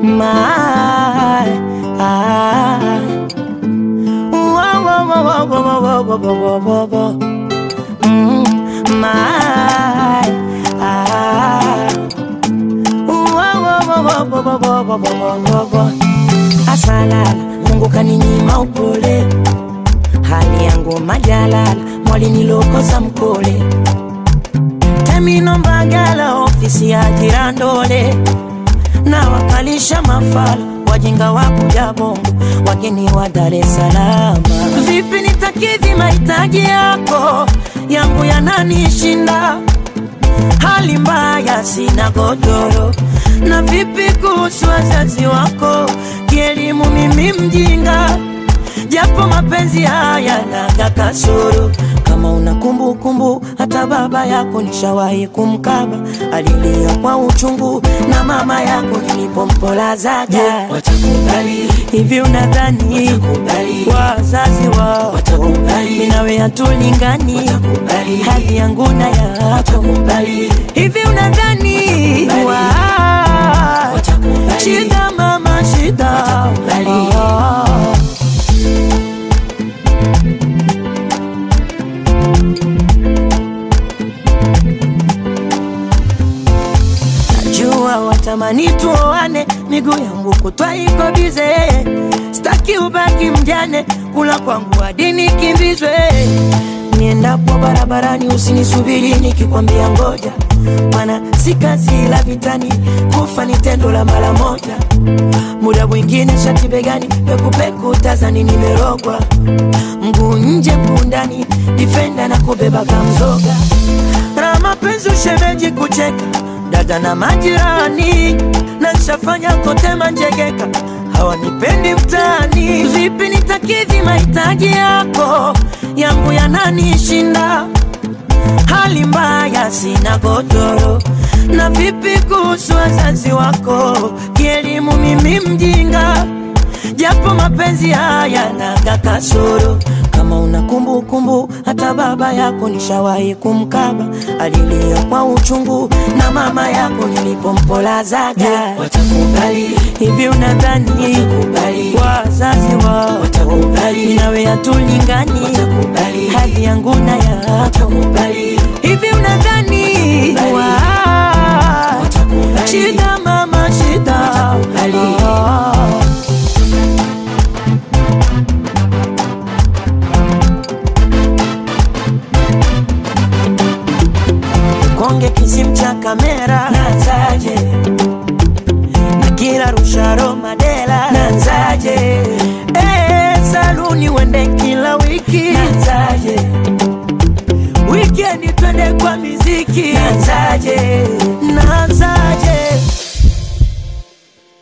my ah. Whoa, whoa, whoa, whoa, whoa, whoa, whoa, whoa, whoa. Mm, my ah. Whoa, whoa, whoa, whoa, whoa, whoa, whoa, whoa, whoa, whoa. Asalala, Mungu kaninyima upole, hali yangu majalala, mwali nilokosa mkole Temino Mbagala, ofisi ya Jirandole, na wakalisha mafala wajinga wa kuja Bongo, wageni wa Dar es Salaam. Vipi nitakidhi mahitaji yako, yangu yananishinda, hali mbaya, sina godoro. Na vipi kuhusu wazazi wako, kielimu mimi mjinga japo mapenzi haya naga kasoro. Kama una kumbukumbu, hata baba yako nishawahi kumkaba, alilia kwa uchungu, na mama yako nilipompolazaga. watakubali Hivi unadhani Watakubali. wazazi wao Watakubali. mimi nawe hatulingani, Watakubali. hali yangu na yako watakubali Hivi unadhani Watakubali. wa- Watakubali. shida mama shida Watakubali. Ah. Najua watamani tuoane, miguu yangu kutwa iko bize, staki ubaki mjane, kula kwangu hadi nikimbizwe. Niendapo barabarani usinisubiri nikikwambia ngoja, mana si kazi la vitani, kufa ni tendo la mara moja. Muda mwingine shati begani, pekupeku tazani nimerogwa, mguu nje mguu ndani, difenda na kubeba kamzoga na mapenzi ushemeji kucheka dada na majirani na nshafanya kote manjegeka hawanipendi mtaani vipi nitakidhi mahitaji yako yangu yananishinda hali mbaya sina godoro na vipi kuhusu wazazi wako kielimu mimi mjinga japo mapenzi haya naga kasoro kama una kumbukumbu hata baba yako nishawahi kumkaba alilia kwa uchungu na mama yako nilipompolazaga watakubali hivi unadhani Watakubali. wazazi wao Watakubali. nawe hatulingani Watakubali. hali yangu na yako watakubali hivi unadhani Watakubali. wa- Watakubali. shida mama shida Watakubali. Ah. konge kisim cha kamera nanzaje na kila rusharo madela nanzaje eh, saluni wende kila wiki nanzaje wikendi twende kwa miziki nanzaje